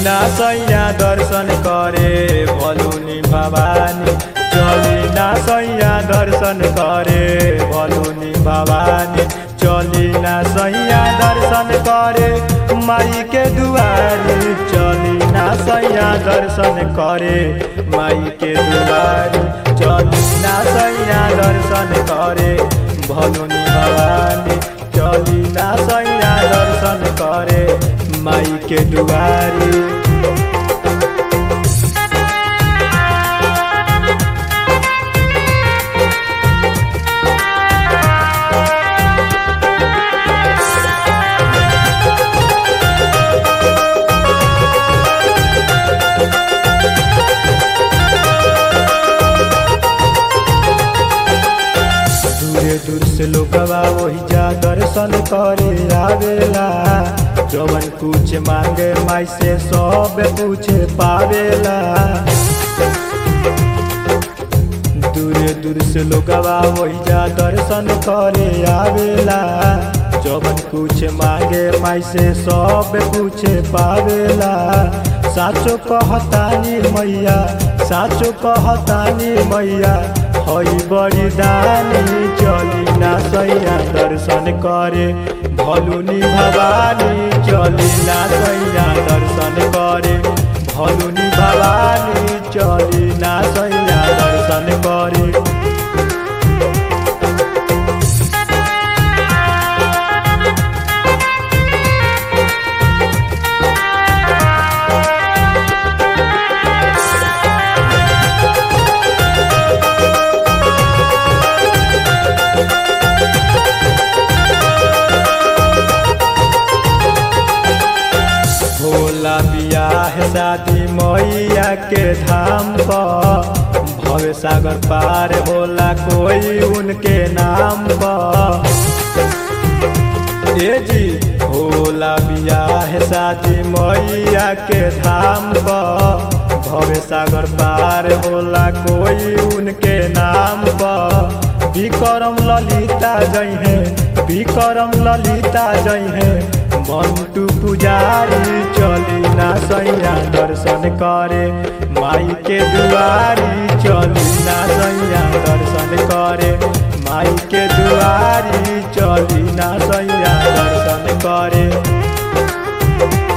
ना सैया दर्शन करे भलुनी भवानी चली ना सैया दर्शन करे भलुनी भवानी चली ना सैया दर्शन करे माई के दुआरी चली ना सैया दर्शन करे माई के दुआरी चली ना सैया दर्शन करे भलुनी भवानी चली ना सैया दर्शन करे माई के दुआरी दूरे दूर से लोगवा वही जा दर्शन करे आवेला जवन कुछ मांगे माई से सब कुछ पावेला दूरे दूर से लोगवा वही जा दर्शन करे आवेला जवन कुछ मांगे माई से सब कुछ पावेला साचो कहतानी मैया साचो कहतानी मैया हई बड़ी दानी चली ना सैया दर्शन करे भलुनी भवानी चली ना सैया दर्शन करे भलुनी भवानी चली ना सैया दर्शन करे भोला बियाह शादी मैया के धाम पर भव सागर पार होला कोई उनके नाम पर ए जी भोला बियाह शादी मैया के धाम पर भव सागर पार होला कोई उनके नाम पर विक्रम ललिता जई है विक्रम ललिता जई है मंटू पुजारी चली ना सैया दर्शन करे माई के दुआरी चली ना सैया दर्शन करे माई के दुआरी चली ना सैया दर्शन करे